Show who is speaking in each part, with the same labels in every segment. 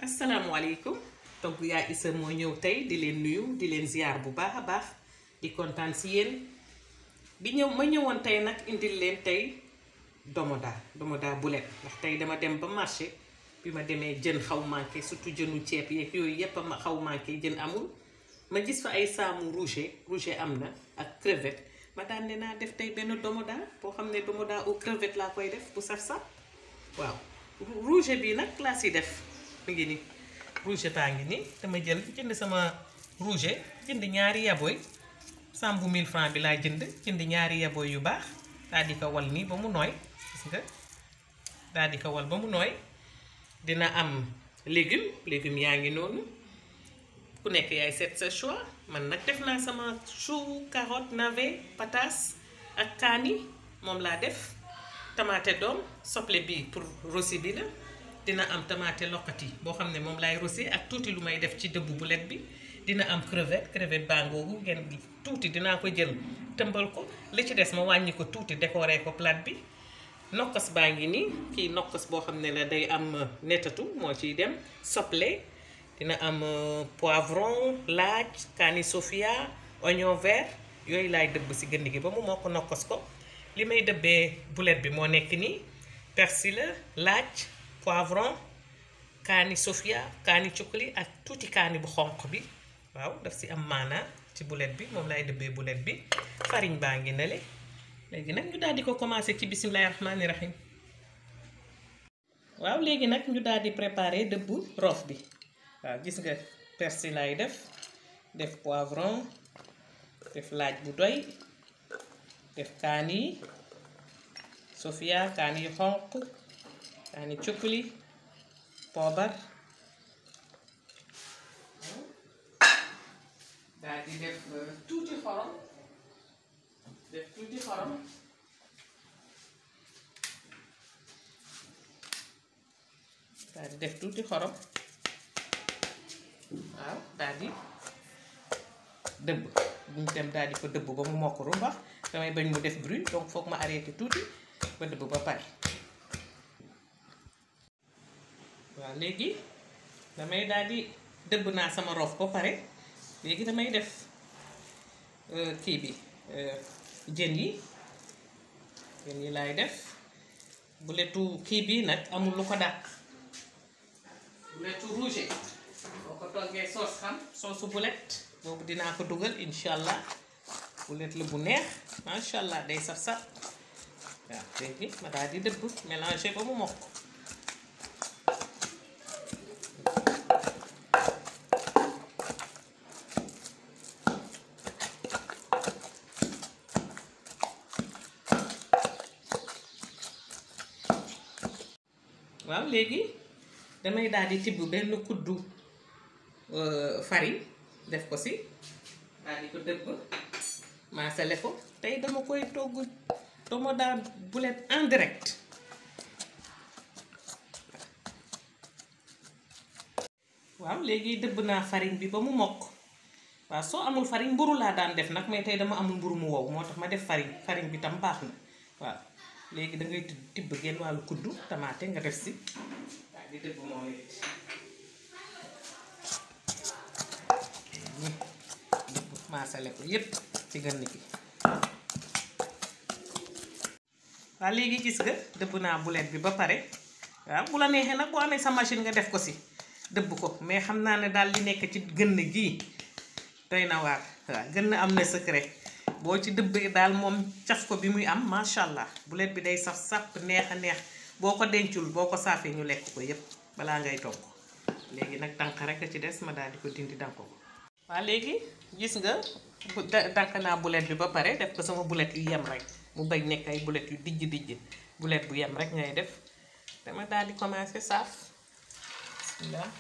Speaker 1: asalaamualeykum togg yaa isa moo ñëw tey di leen nuyu di leen ziar bu baax a baax di kontaan si yéen di ñëw ma ñëwoon tey nag indil leen tey domoda domoda bulet ndax tey dama dem ba marché bi ma demee jën xaw manqué surtout jënu ceeb yeeg yooyu yépp a ma xaw manqué jën amul ma gis fa ay saamu rouge rouge am na ak crevette ma daan ne naa def tey benn domoda boo xam ne domoda au crevette laa koy def bu saf-saf waaw rouge bi nag laa si def mu ngi nii rouge baa ngi nii dama jël jënd sama rouge jënd ñaari yaboy sambu 1000 francs bi laa jënd jënd ñaari yaboy yu baax daal di ko wal nii ba mu nooy gis nga daal di ko wal ba mu nooy dina am légume légume yaa ngi noonu ku nekk yaay seet sa choix man nag def naa sama chou carotte navet pataas ak kaani moom laa def tamaate doom soble bi pour rossi bi la dina am tamaate loqati boo xam ne moom laay rossi ak tuuti lu may def ci dëbbu bulet bi dina am crevette crevette bangoogu ngeen tuuti dinaa ko jël tëmbal ko li ci des ma wàññi ko tuuti décorer ko plate bi nokkos baa ngi nii kii nokkos boo xam ne la day am netatu moo ciy dem soble dina am poivron laaj kaani sofia oignon vert yooyu laay dëbb si gënd gi ba mu moo ko nokkos ko li may dëbbee bulet bi moo nekk nii persil la laaj poivron kaani sofia kaani cukkali ak tuuti kaani bu xonq bi waaw daf si am maanaa ci bulet bi moom laay dëbbee bulet bi farine baa ngi nale léegi nag ñu daal di ko commencé ci bisimilahi rahmaani rahim waaw léegi nag ñu daal di préparer dëbbu roof bi waaw gis nga persil laay def def poivron def laaj bu doy def kaani yi sofia kaani yu xonq kaani cukkuli poobar daal di def tuuti xorom def tuuti xorom daal di def tuuti xorom waaw daal di dëbb bu ñu dem daal di ko dëbb ba mu mokk rumbax damay bañ mu def bruit donc foog ma arrêté tuuti ba dëbb ba pare waaw léegi damay daal di dëbb naa sama roof ba pare léegi damay def kii bi jën yi jën yi laay def buletu kii bi nag amul lu ko dàq buletu rouge boo ko toggee soos xam soosu bulet boobu dinaa ko dugal incha allah bulet la bu neex macha allah day saf saf waaw léegi ma daal di dëbb mélanger ba mu mokk waaw léegi damay daal di tibb benn kuddu farine def ko si daal di ko dëbb maasale ko tey dama koy togg dama daal bulet en direct waaw léegi dëbb naa farine bi ba mu mokk waaw soo amul farine mburu laa daan def nag mais tey dama amul mburu mu wow moo tax ma def farine farine bi tam baax na waaw léegi da ngay tibb genn wàllu kuddu tamaate nga def si daal di dëbb moom it maasale ko yépp ci gën gi waaw léegi gis nga dëbb naa bulet bi ba pare waaw bu la neexee nag boo amee sa machine nga def ko si dëbb ko mais xam naa ne daal li nekk ci gën gii doy na waar waaw gën am na secret boo ci dëbbee daal moom caf ko bi muy am macha allah bulet bi day saf sàpp neex a neex boo ko dencul boo ko saafee ñu lekk ko yépp balaa ngay togg léegi nag dànk rek a ci des ma daal di ko dindi dànk ko waaw léegi gis nga dànk naa bulet bi ba pare def ko sama bulet yu yem rek mu bañ nekk ay bulet yu dijj dijj bulet bu yem rek ngay def dama daal di commencer saaf bismillah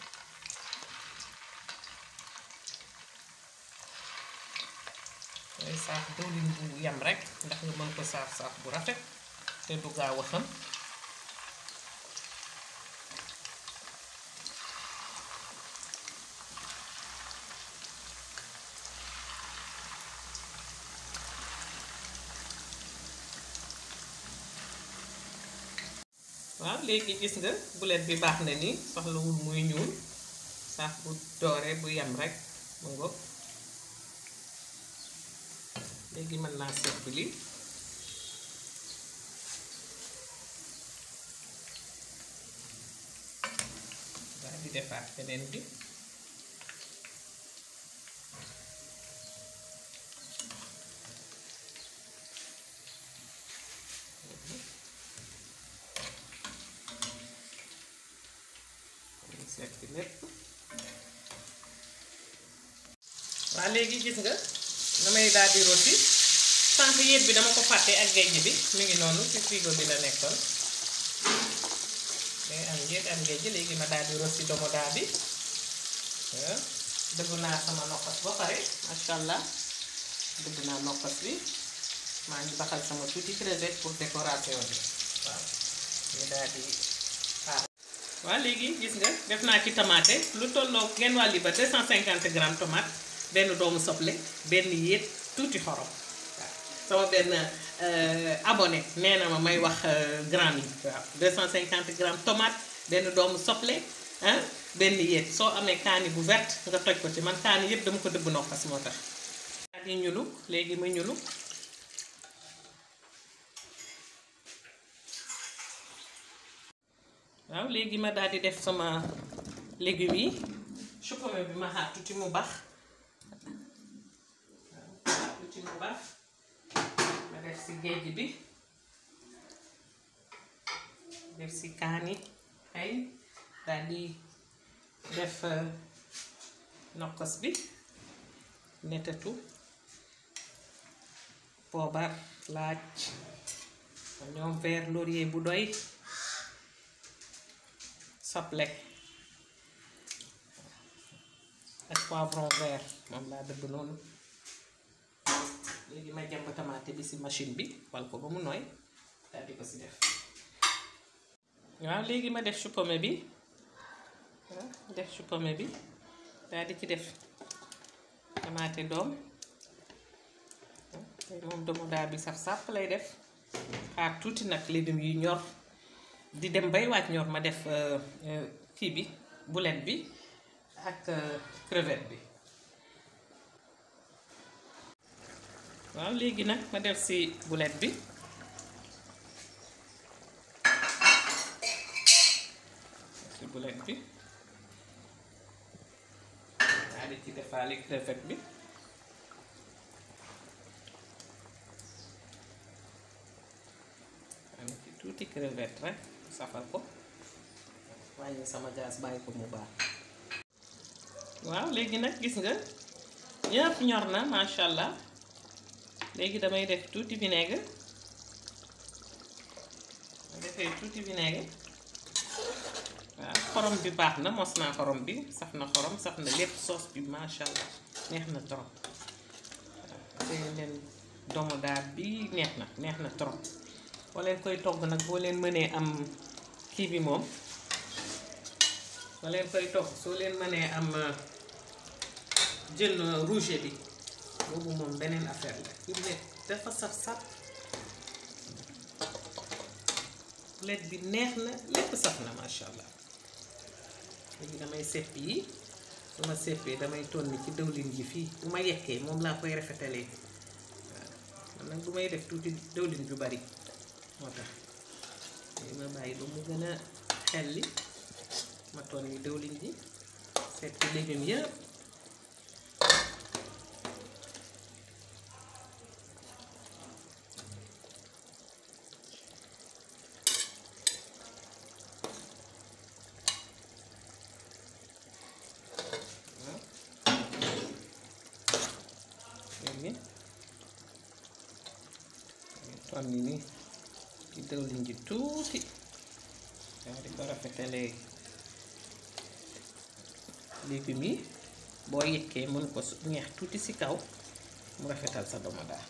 Speaker 1: ngay saaf diwlin bu yem rek ndax nga mën ko saaf saaf bu rafet te du gaaw a xam waaw léegi gis nga bulet bi baax na ni soxlawul muy ñuul saaf bu dooree bu yem rek mu ngoog léegi mën naa sepp lii daal di defaat beneen bi seet bi lépp waa léegi gis nga damay daal di rôti sànq yéet bi dama ko fàtte ak géej bi mu ngi noonu ci frigo bi la nekkoon day am yéet am géej léegi ma daal di rôti domoda bi dëgg naa sama nokkas ba pare masha allah dëgg naa nokkas bi maa ngi baxal sama tuuti crevette pour décoration bi waaw ñu daal di xaar waaw léegi gis nga def naa ci tomate lu tolloo genn wàlli ba 250 grammes tomate benn doomu soble benn yéet tuuti xorom waaw sama benn abonné nee na ma may wax gramme yi waaw 250 grammes tomate benn doomu soble ah benn yéet soo amee kaani bu verte nga toj ko ci man kaani yépp dama ko dëbb nokkas moo tax daal di ñulu léegi ma ñulu waaw léegi ma daal di def sama légumes yi chou-pommé bi ma xaar tuuti mu baax waaw tuuti mu baax ma def si géej bi def si kaani ay daal di def nokkos bi netatu poobar laaj ñoom vert laurier bu doy soble ak poivron vert moom laa dëbb noonu léegi ma jàmb tamaate bi ci machine bi wal ko ba mu nooy daal di ko ci def waaw léegi ma def chou-pommé bi waaw def chou-pommé bi daal di ci def tamaate doom tey moom domoda bi saf-sàpp lay def xaar tuuti nag légumes yi ñor di dem bay waaj ñor ma def kii bi boulet bi ak crevette bi waaw léegi nag ma def ci boulet bi ci boulet bi daal di ci defaale crevette bi am ci tuuti crevette rek safal ko wàññi sama gaz bàyyi ko mu baax waaw léegi nag gis nga ñëpp ñor na macha allah léegi damay def tuuti vinaigre ma defee tuuti vinaigre waaw xorom bi baax na mos naa xorom bi saf na xorom saf na lépp soos bi macha allah neex na trop waaw te leen domoda bi neex na neex na trop boo leen koy togg nag boo leen mënee am kii bi moom boo leen koy togg soo leen mënee am jën rouge bi boobu moom beneen affaire la fi mu ne dafa saf saf poulet bi neex na lépp saf na masha allah léegi damay sepp yi su ma seppee damay tonni ci dëwlin ji fii bu ma yekkee moom laa koy rafetalee waaw man nag bu may def tuuti dëwlin ju bari moo tax léegi ma bàyyi ba mu gën a xelli ma tonni dëwlin ji seet ci légumes yëpp léegi tonni ni ci dëwlin ji tuuti daal di ko rafetalee légumes yi boo yekkee mën ko ñeex tuuti ci kaw mu rafetal sa domoda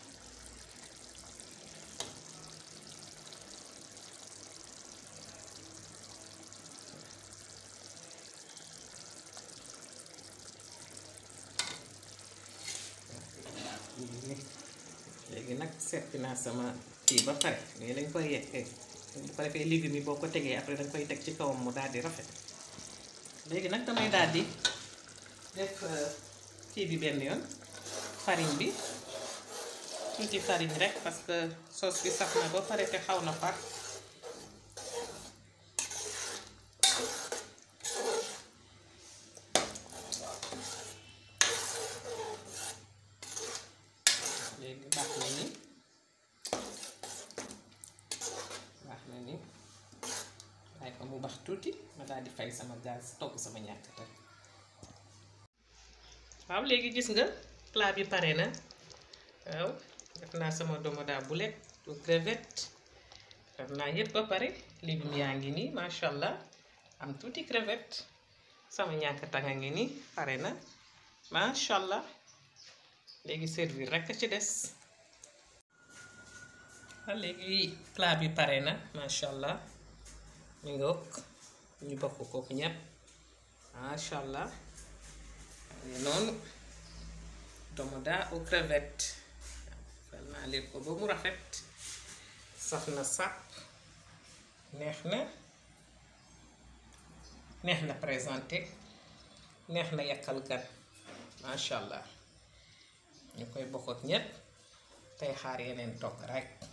Speaker 1: léegi nag seppi naa sama kii ba pare mais dañ koy yekkee bu ko defee légumes yi boo ko tegee après danga koy teg ci kawam mu daal di rafet léegi nag damay daal di def kii bi benn yoon farine bi tuuti farine rek parce que sauce bi sax na ba pare te xaw na far léegi baax na ni baax na ni waaye ko mu bax tuuti ma daal di fay sama gaz togg sama ñàkk tey waaw léegi gis nga plat bi pare na waaw def naa sama domoda boulet au crevette def naa yépp ba pare légumes yaa ngi nii macha allah am tuuti crevette sama ñàkk tanga ngi nii pare na macha allah léegi servir rekk ci des waaw léegi plat bi pare na macha allah ñu ngoog ñu bokk kook ñépp macha allah noonu domoda aux crevettes fal naa leen ko ba mu rafet saf na sàpp neex na neex na présenté neex na yàkkal gan macha allah ñu koy bokk ak ñépp tey xaar yeneen togg rekk